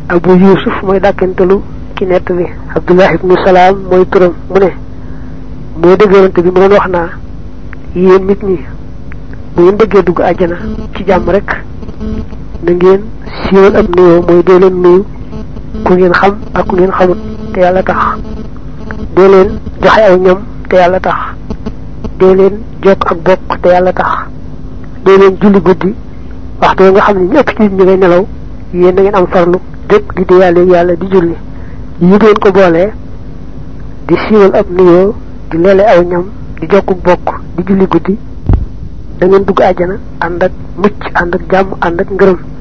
abu yusuf mooy dàkkentalu ki nett bi abdullah ibnu salaam mooy turam mu ne moo dëgërante bi mu doon wax naa yéen nit ñi bu ngeen bëggee dugg àjjana ci jàmm rek na ngeen siiwal ab nuyoo mooy dee leen nuyu ku ngeen xam ak ku ngeen xamut te yàlla tax dee leen joxe aw ñam te yàlla tax dee leen jokk ak bokk te yàlla tax dee leen julli guddi waxtu nga xam ne ñëpp ci ñu ngay nelaw yéen da ngeen am farlu jóg di di yàlla yàlla di julli yi ngeen ko boolee di siiwal ab nuyoo di leele aw ñam di jokk bokk di julli guddi da ngeen dugg àjjana ànd ak mucc ànd ak jàmm ànd ak ngërëm